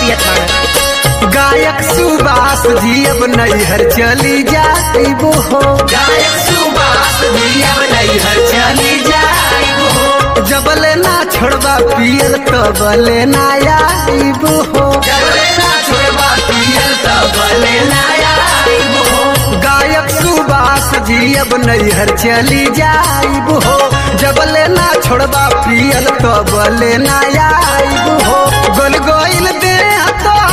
पियत बाड़े गायक सुबास जी अब नैहर चली जाइबो हो गायक सुबास भी अब नैहर चली जाइबो जबले ना छोड़बा पियल तबले ना आइबो हो जबले ना छोड़बा पियल तबले ना आइबो गायक सुबास जी अब नैहर चली जाइबो हो जबले ना छोड़बा पियल तबले ना आइबो हो गोल गोइल दे तो